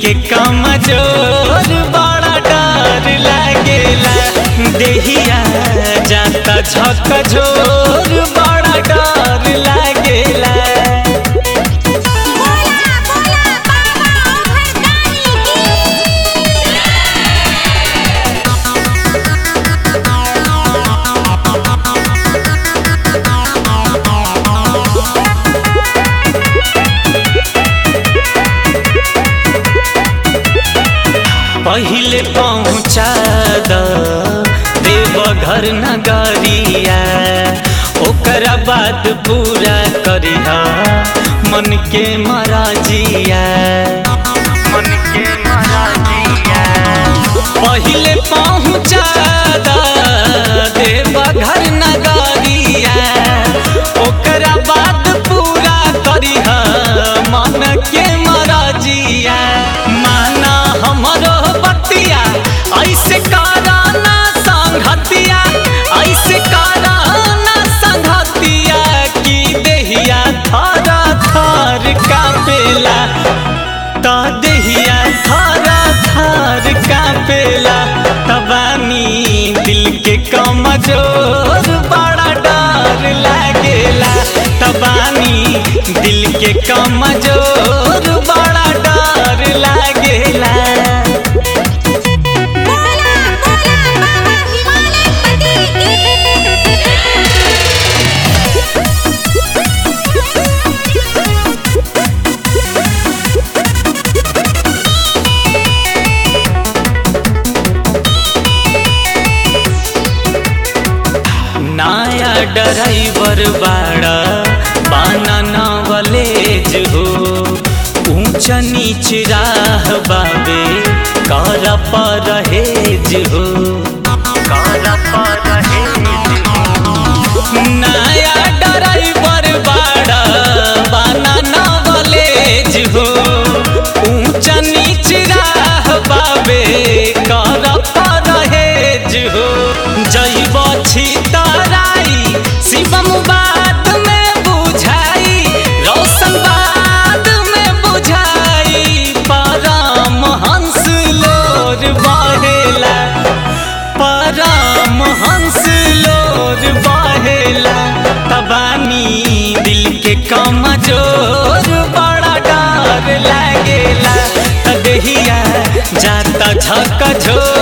के कमजोर बड़ा डर लागेला देहिया जाता झक झोर बड़ा डर लागेला बोला बोला बाबा ओघरदानी की पहिले पहुँचा द देवघर नगरिया ओकरा बाद पूरा करिहा मन के मराजिया मन के मराजिया पहिले पहुँचा द देवघर नगरिया ओकरा बाद पूरा करिहा मन के मराजिया माना हमरो बतिया ऐसे कराना संघतिया ऐसे कराना संघतिया की देहिया थारा थार कापेला ता देहिया थारा थार कापेला तबानी दिल के कमजोर बड़ा डर लागेला तबानी दिल के कमजोर बड़ा डर लागेला बोला बोला बाबा हिमालय पति नया ड्राइवर बाड़ा बाना नवलेज हो ऊंच नीच राह बाबे कर परहेज हो कर परहेज हो नया ड्राइवर बाड़ा बाना नवलेज हो ऊंच नीच राह बाबे कर परहेज हो जैब छी तराई शिवम बात में बुझाई रोशन बात में बुझाई परम हंस लोर बहेला परम हंस लोर बहेला तबानी दिल के कमजोर बड़ा डर लागेला तदहिया जाता झक झोर